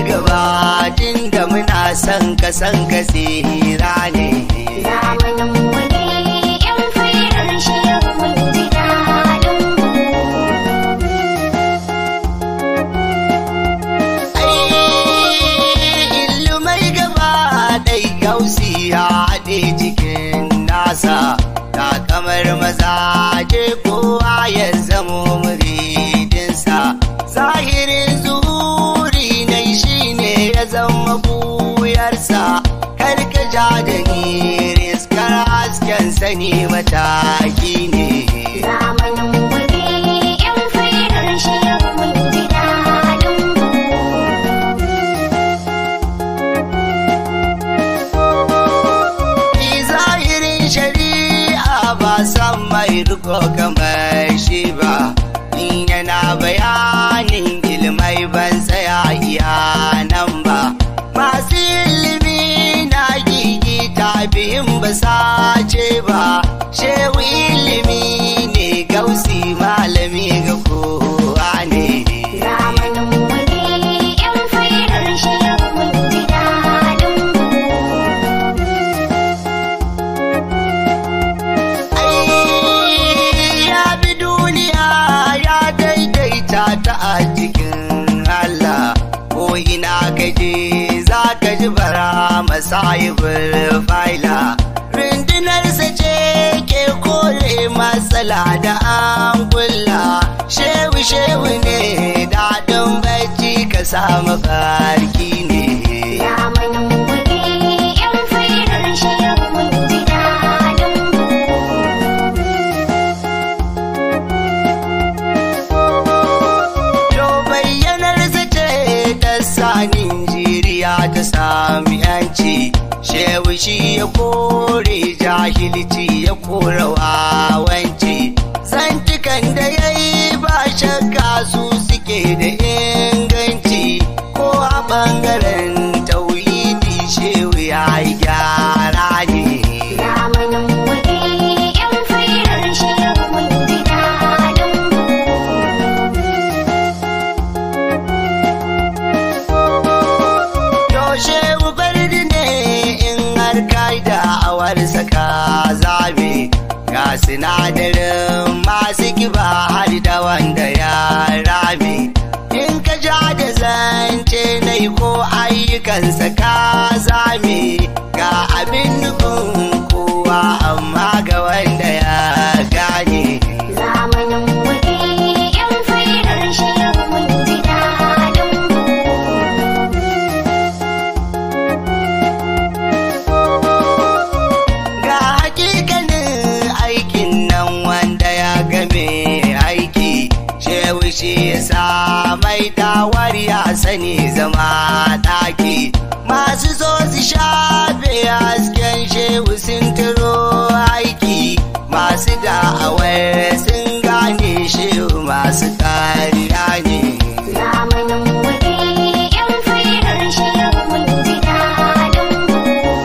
gaba tun da muna son ka san ka tsira ne Zamanin mu ne yan fairar shehu mun ji daɗin ku. ai ilmai gaba ɗai gausi ya haɗe cikin nasa ta kamar mazaje kowa ya zamo muridinsa zahirin zuri na shi ne ya zama buyarsa karka ja da ni riskar hasken sani mataki ne Zamanin mu ne yan fairar shehu mun ji daɗin ku. Ni zahirin shari'a ba san mai riko kamar shi ba in yana bayanin ilmai ban tsaya iya nan ba masu ilimi na gigita biyun ba sace ba shehu ilimi ne gausi malami ga kowa ne Zamanin mu ne yan fairar shehu mun ji daɗin ku. Ai, ya bi duniya ya daidaita ta a cikin Allah ko ina kaje za ka ji bara masahibul faila rundunarsa ce ke kore matsala da an kulla shehu shehu ne daɗin bacci ka samu farki ne Zamanin mu ne yan fairar shehu mun ji daɗin ku. To bayyanar zace ta sanin jiriya ta sami yanci shehu shi ya kore jahilci ya kora wawanci zantukan da ya yi ba shakka su suke da inganci ko a ɓangaren tauhidi shehu ya yi gyara ne Zamanin mu ne yan fairar shehu mun ji daɗin ku. Yaushe bardi ne in har kai da awar saka zabe ga sinadarin masu kiba har da wanda ya rame in ka ja da zance nai ko ayyukansa ka zame ga abin nufin kowa amma ga wanda ya gane Zamanin mu ne yan fairar shehu mun ji daɗin ku. ga hakikanin aikin nan wanda ya game aiki shehu shi ya sa mai dawar ya sani zama ɗaki masu so su shafe hasken shehu sun turo aiki masu da'awar sun gane shehu masu kariya ne Zamanin mu ne yan fairar shehu mun ji daɗin ku.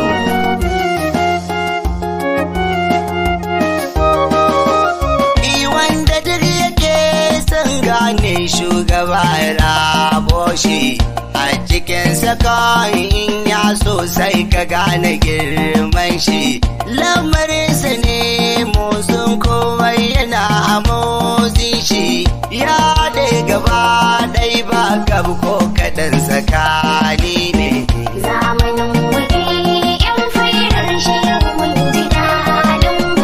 Ni wanda duk yake son gane shugaba rabo shi a cikin sakon in ya so sai ka gane girman shi lamarinsa ne motsin komai yana a motsin shi ya dai gaba dai ba gab ko kaɗan tsakani ne Zamanin mu ne yan fairar shehu mun ji daɗin ku.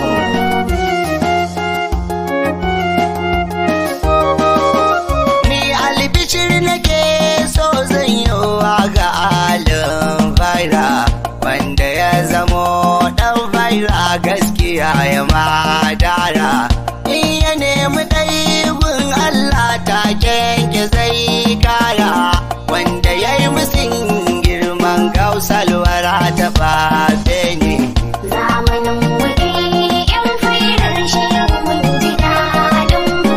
Ni albishir nake so zan yi wa ga alin faira wanda ya zamo dan faira gaskiya ya madara in ya nemi ɗaibin Allah ta kyanke zai kara wanda ya yi musin girman gausalwara ta fafe ne Zamanin mu ne yan fairar shehu mun ji daɗin ku.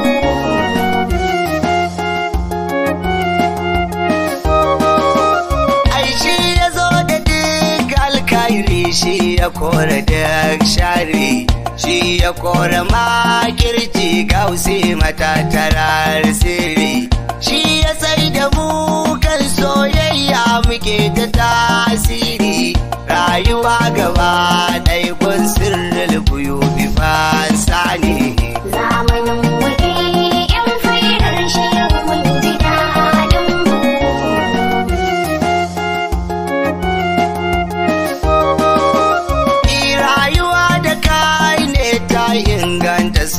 ai shi ya zo da duk alkairi shi ya kore duk shari shi ya kore makirci gausi matattarar sirri shi ya sai da mu kan soyayya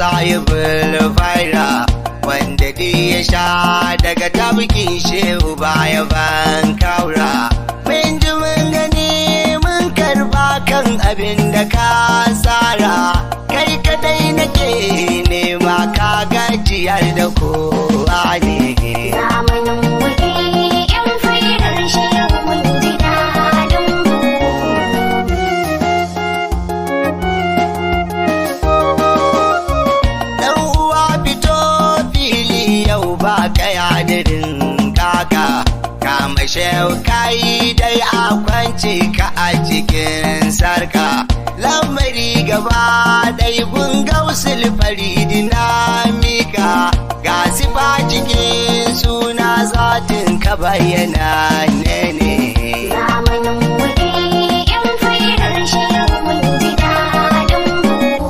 sahibul faira wanda di ya sha daga tabkin shehu baya ban kaura mun ji mun gani mun karba kan abin da ka tsara kai kadai nake nema ka gajiyar da kowa ne Zamanin wuri ‘yan fairar shehu mun ji daɗin ku. Dan uwa fito fili yau ba kaya dirin kaka kama shehu kai dai a kwance ka a cikin sarka lamari gaba dai gun gausul faridi na mika ga sifa cikin suna zatin ka bayyana ne ne Zamanin wuri ‘yan fairar shehu mun ji daɗin ku.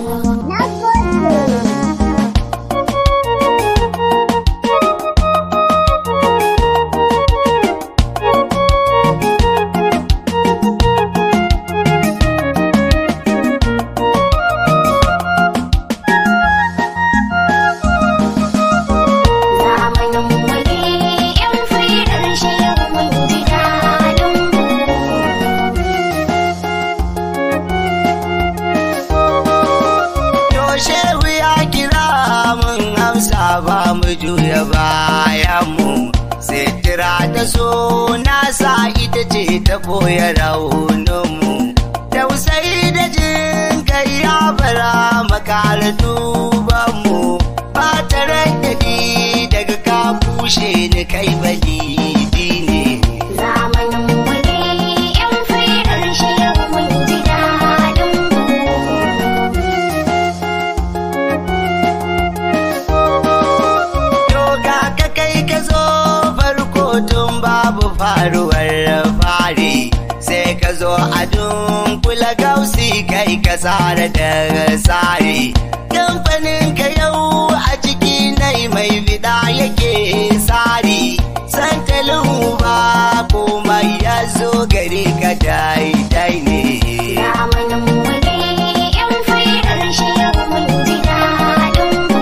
Zamanin wuri ‘yan fairar shehu mun ji daɗin ku. To shehu ya kira mun amsa ba mu juya bayan mu Sitira ta so nasa ita ce ta boye raunin mu Tausayi da jin kai ya bara makala duban mu Ba ta raddadi daga ka bushe ni kai balidi ne Zamanin wuri ‘yan fairar shehu mun ji daɗin ku. To ga ka kai ka zo farko tun babu faruwar fari sai ka zo a dunkula gausi kai ka tsara da tsari kamfanin ka yau a ciki nai mai fida yake tsari santalin ba komai ya zo gari ka daidai ne Zamanin wuri ‘yan fairar shehu mun ji daɗin ku.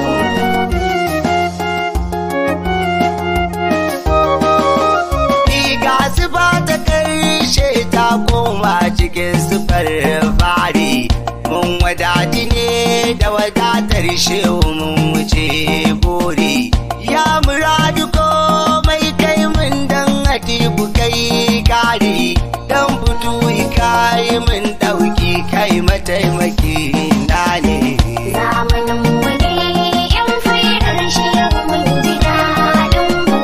Riga zuba ta karshe ta koma cikin sufar fari. Mun wadati ne da wadatar shehu mun wuce buri. Ya muradu komai kai mun dan hatibu kai kare. Dan fito kai mun ɗauki kai mataimaki na ne. Zamanin wuri ‘yan fairar shehu mun ji daɗin ku.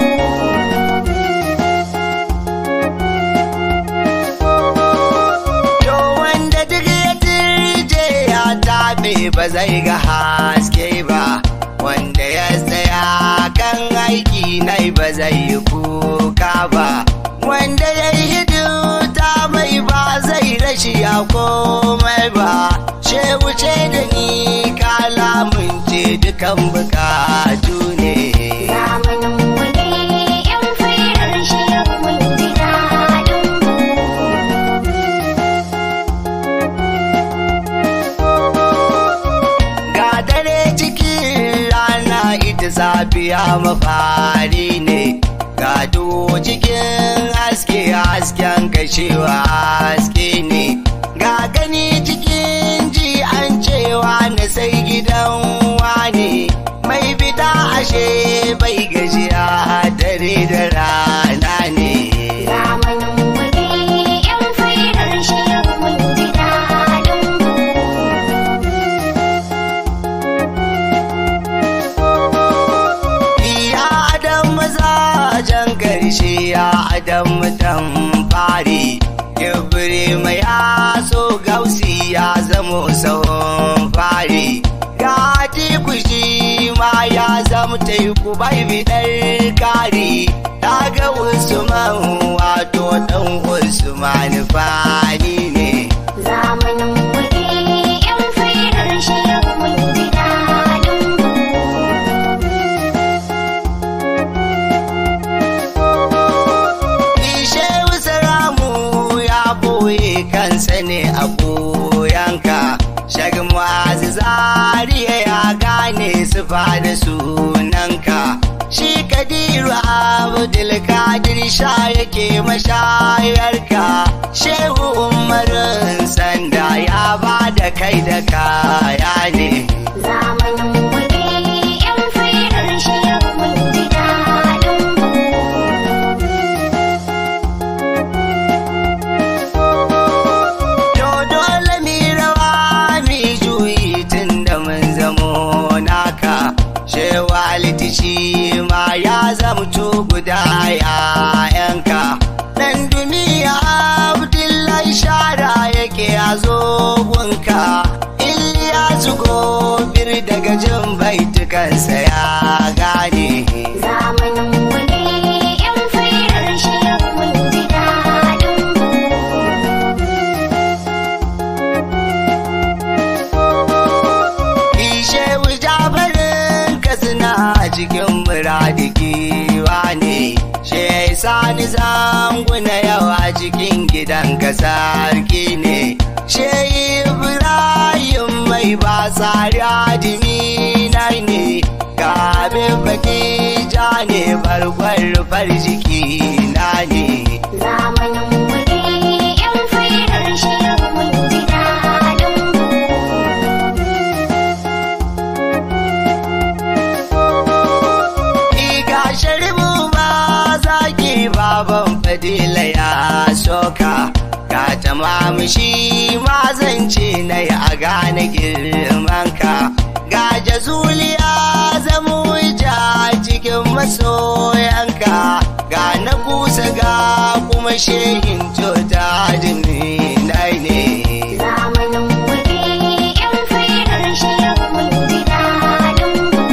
To wanda duk ya turje ya taɓe ba zai ga haske ba, wanda ya tsaya kan aiki nai ba zai yi kuka ba, wanda ya yi hidimta mai ba zai rashi ya komai ba, shehu ce da ni kalamun ce dukan bukatu ne. Zamanin wuri ‘yan fairar shehu mun ji daɗin ku. Ga dare cikin rana ita safiya mafari ne, ga duhu cikin haske hasken kashewa haske ne, ga gani cikin ji an cewa na sai gidan wane, mai fita ashe bai gajiya dare da rana ne. Zamanin wuri ‘yan fairar shehu mun ji daɗin ku. Ya adam mazajen karshe ya adam dan fari Kibri mai aso gausi ya zamo sahun fari Ga kushi ma ya zama taiku bai bidar kari Daga Usman wato dan Usman fani ne Zamanin wuri ‘yan fairar shehu mun ji daɗin ku. Shehu Salamu ya boye kansa ne a boyanka, shagin wazi zariya da sunanka shi kadiru abdul kadir sha yake mashayarka shehu umarin sanda ya ba da kai da kaya ne Zamanin kuɗi ‘yan fairar shehu mun ji daɗin ku. To dole mi rawa mi juyi tun da mun zamo naka shewa litishi ma ya zamto guda yayanka dan duniya abdullahi shara yake a zogunka Iliyasu gobir daga jin baitukansa ya gane Zamanin kuɗi ‘yan fairar shehu mun ji daɗin ku. Ishe jabarin ka suna cikin muradikiwa ne, she sani zanguna yawa cikin gidan ka sarki ne, she Ibrahim mai ba tsari adimi ne, kabin baki ja ne bargwar rufar jiki na ne. Zamanin kuɗi ‘yan fairar shehu mun ji daɗin ku. Iga sharibu ba zaki baban fadila ya soka ga tamamu shi ma zance na yi a gane girmanka ga jazuliya zamo ja cikin masoyanka ga na kusa ga kuma shehin tota nai ne Zamanin kuɗi ‘yan fairar shehu mun ji daɗin ku.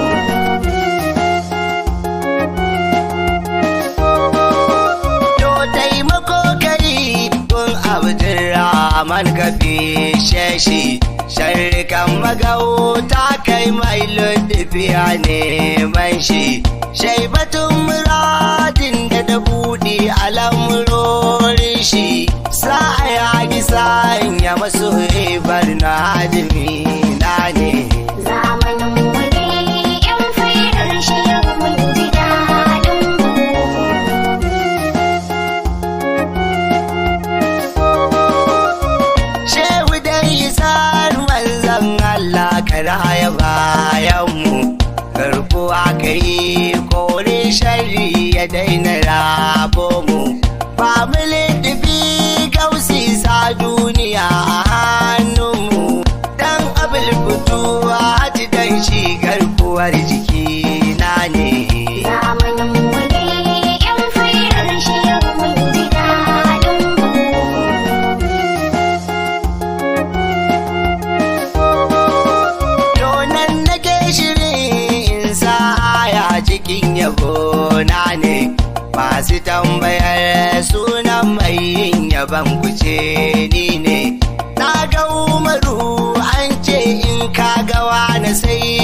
To taimako kai kun Abdurrahman ka fishe shi sharrikan magauta kai mai lutufiya neman shi shaibatun muradin da da buɗe al'amurorin shi sa'a ya gi sanya masu ribar na hadimi na ne. Zamanin kuɗi ‘yan fairar shehu mun ji daɗin ku. Shehu dai isar manzan Allah ka raya bayanmu, garkuwa ka yi kore shari ya daina rabo mu. Family dubi gausi sa duniya a hannunmu, dan abul fituwa hati dan shi garkuwar jiki na ne. Zamanin kuɗi ‘yan fairar shehu mun ji daɗin ku. Donan nake shirin in sa aya cikin yabo na ne masu tambayar sunan mai yin yaban kuce ni ne na ga umaru an ce in ka gawa na sai